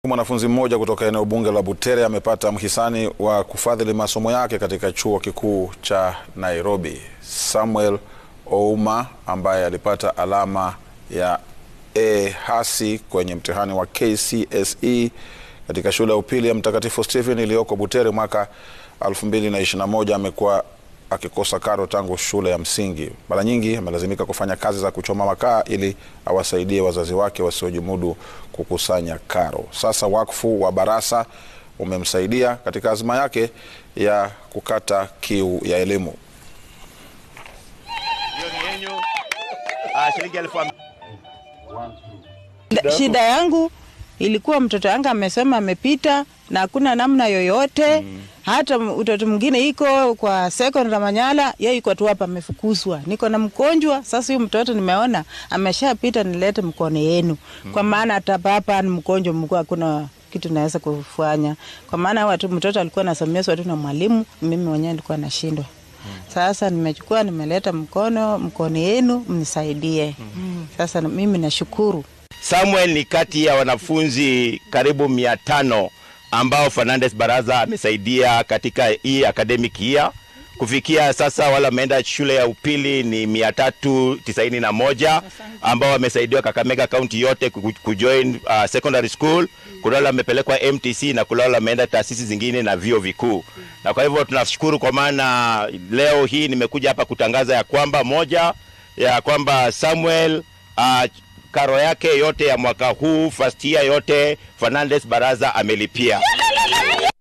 Mwanafunzi mmoja kutoka eneo bunge la Butere amepata mhisani wa kufadhili masomo yake katika chuo kikuu cha Nairobi. Samuel Ouma ambaye alipata alama ya A hasi kwenye mtihani wa KCSE katika shule ya upili ya Mtakatifu Stephen iliyoko Butere mwaka 2021 amekuwa akikosa karo tangu shule ya msingi. Mara nyingi amelazimika kufanya kazi za kuchoma makaa ili awasaidie wazazi wake wasiojimudu kukusanya karo. Sasa wakfu wa Barasa umemsaidia katika azma yake ya kukata kiu ya elimu. Shida yangu ilikuwa mtoto wangu amesema amepita na hakuna namna yoyote mm. Hata mtoto mwingine iko kwa secondary Manyala, yeye iko tu hapa amefukuzwa. Niko na mgonjwa sasa, huyu mtoto nimeona ameshapita, nilete mkono yenu mm. Kwa maana hata hapa ni mgonjwa mkuu, hakuna kitu naweza kufanya, kwa maana watu mtoto alikuwa anasomeshwa tu na mwalimu, mimi mwenyewe nilikuwa nashindwa sasa nimechukua nimeleta mkono mkono yenu mnisaidie. mm. Sasa mimi nashukuru. Samuel ni kati ya wanafunzi karibu mia tano ambao Fernandes Baraza amesaidia katika hii academic year. Kufikia sasa wale wameenda shule ya upili ni mia tatu tisaini na moja ambao wamesaidiwa Kakamega kaunti yote kujoin uh, secondary school. Kuna wale wamepelekwa MTC na kuna wale wameenda taasisi zingine na vyuo vikuu, na kwa hivyo tunashukuru kwa maana leo hii nimekuja hapa kutangaza ya kwamba moja ya kwamba Samuel uh, karo yake yote ya mwaka huu first year yote Fernandes Baraza amelipia.